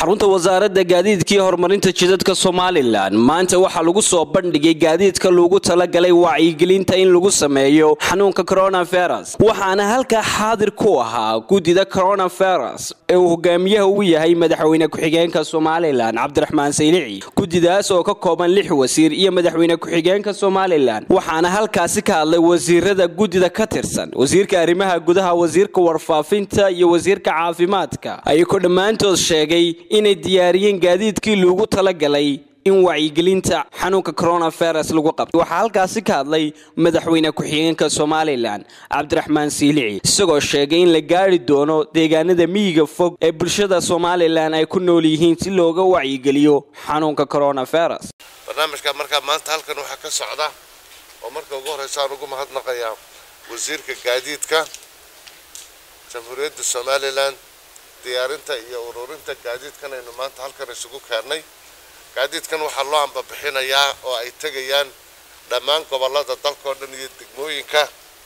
xarunta wasaaradda gaadiidka iyo horumarinta jidadka somalilan maanta waxaa lagu soo bandhigay gaadiidka loogu talagalay wacyigelinta in lagu sameeyo xanuunka coronavirus waxaana halkaa xaadir ku ahaa guddida coronavirus ee uu hogaamiyaha ugu yahay madaxweyne ku-xigeenka somalilan cabdiraxmaan saylici guddidaas oo ka kooban lix wasiir iyo madaxweyne ku-xigeenka somalilan waxaana halkaasi ka hadlay wasiirada guddida ka tirsan wasiirka arrimaha gudaha wasiirka warfaafinta iyo wasiirka caafimaadka ayagoo dhammaantood sheegay inay diyaariyeen gaadiidkii loogu talagalay in wacyigelinta xanuunka coronavirus lagu qabto waxaa halkaasi ka hadlay madaxweyne ku-xigeenka somalilan cabdiraxmaan siilici isagoo sheegay in la gaari doono deegaanada miyiga fog ee bulshada somalilan ay ku nool yihiin si looga wacyigeliyo xanuunka coronavirus barnaamijka markaa maanta halkan waxaa ka socda oo marka ugu horeysa aan ugu mahadnaqayaa wasiirka gaadiidka jamhuuriyadda somalilan diyaarinta iyo ururinta gaadiidkan aynu maanta halkan isugu keennay gaadiidkan waxaa loo ambabixinayaa oo ay tegayaan dhammaan gobollada dalkao dhan iyo degmooyinka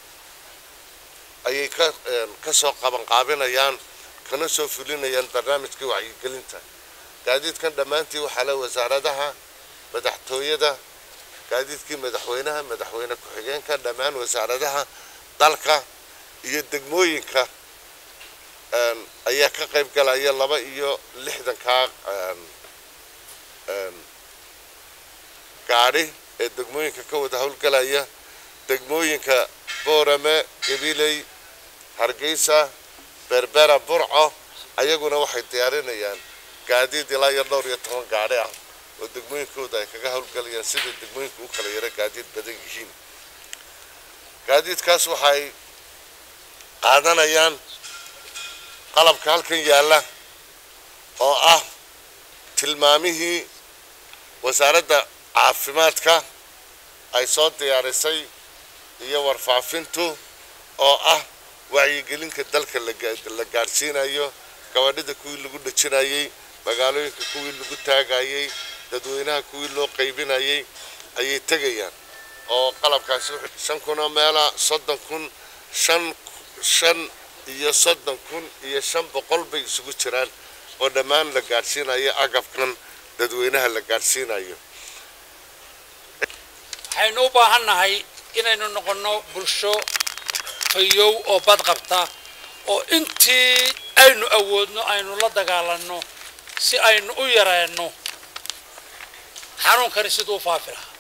ayay ka ka soo qabanqaabinayaan kana soo fulinayaan barnaamijkii wacyigelinta gaadiidkan dhammaantii waxaa le wasaaradaha madaxtooyada gaadiidkii madaxweynaha madaxweyne ku-xigeenka dhammaan wasaaradaha dalka iyo degmooyinka ayaa ka qayb galaya laba iyo lixdankaa gaadhi ee degmooyinka ka wada howlgalaya degmooyinka boorame gabiley hargeysa berbera burco ayaguna waxay diyaarinayaan gaadiid ilaa iyo dhowr iyo toban gaadhi ah oo degmooyinkooda ay kaga howlgalayaan sida degmooyinka u kala yara gaadiid badan yihiin gaadiidkaas waxay qaadanayaan qalabka halkan yaalla oo ah tilmaamihii wasaaradda caafimaadka ay soo diyaarisay iyo warfaafintu oo ah wacyigelinka dalka la gaadhsiinayo gabadhida kuwii lagu dhajinayay magaalooyinka kuwii lagu taagayay dadweynaha kuwii loo qaybinayay ayay tegayaan oo qalabkaasi shan kunoo meela soddon kun shan shan iyo soddon kun iyo shan boqol bay isugu jiraan oo dhammaan la gaadhsiinayo agabkan dadweynaha la gaadhsiinayo waxaynu u baahannahay inaynu noqonno bulsho fayow oo badqabta oo intii aynu awoodno aynu la dagaalanno si aynu u yareenno xanuunkani siduu u faafi lahaa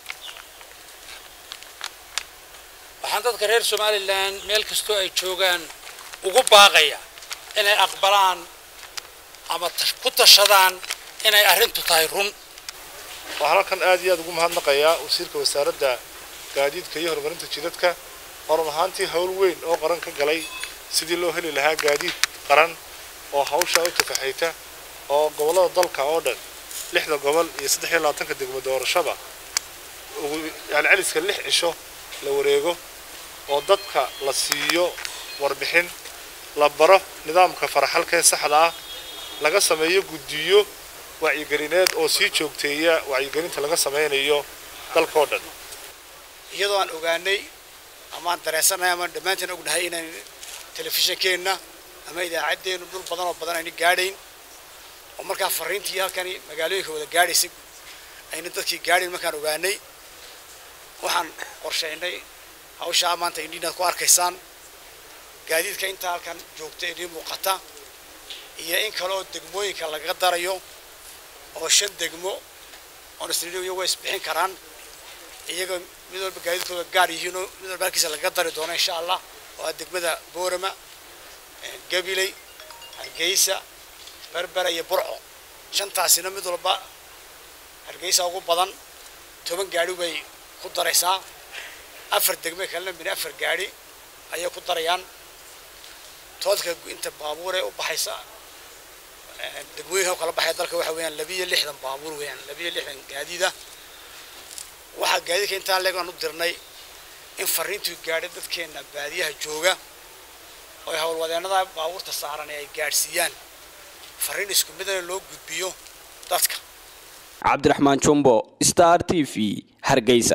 waxaan dadka reer somalilan meel kastoo ay joogaan ugu baaqaya inay aqbalaan ama ku tashadaan inay arrintu tahay run waxaan halkan aad iyo aad ugu mahadnaqayaa wasiirka wasaaradda gaadiidka iyo horumarinta jidadka oo run ahaantii howl weyn oo qaran ka galay sidii loo heli lahaa gaadiid qaran oo hawsha u tafaxayta oo gobollada dalka oo dhan lixda gobol iyo saddex iyo labaatanka degmo doorashaba ugu yani celiska lix cisho la wareego oo dadka la siiyo warbixin la baro nidaamka faraxalkee saxda ah laga sameeyo guddiyo wacyigelineed oo sii joogteeya wacyigelinta laga sameynayo dalkao dhan iyadoo aan ogaanay ama aan dareensannahay ama dhammaanteen ognahay inaan telefishinkeenna ama idaacaddeennu dhul badan oo badan ayna gaadhayn oo markaa fariintii halkani magaalooyinka wada gaadhaysay ayna dadkii gaadhayn markaan ogaanay waxaan qorshaynay hawshaa maanta indhiinaad ku arkaysaan gaadiidka intaa halkan joogta idiin muuqata iyo in kale oo degmooyinka laga darayo oo shan degmo oon isnidhi iyago isbixin karaan iyaga mid walba gaadiidkooda gaar yihiinoo mid walba halkiisa laga dari doono insha allah oo ah degmada boorama gabiley hargeysa berbera iyo burco shantaasina mid walba hargeysa ugu badan toban gaadhi bay ku daraysaa afar degme kalena min afar gaadhi ayay ku darayaan toodka inta baabuuree u baxaysa degmooyinka kala baxaya dalka waxa weeyaan labiyo lixdan baabuur weeyaan labiyo lixdan gaadiida waxaa gaadiidka intaa leeg aan u dirnay in fariintuu gaadhay dadkeena baadiyaha jooga oo howlwadeennada baabuurta saaran ay gaadhsiiyaan fariin isku midana loo gudbiyo dadka cabdiraxmaan jumbo star t v hargeysa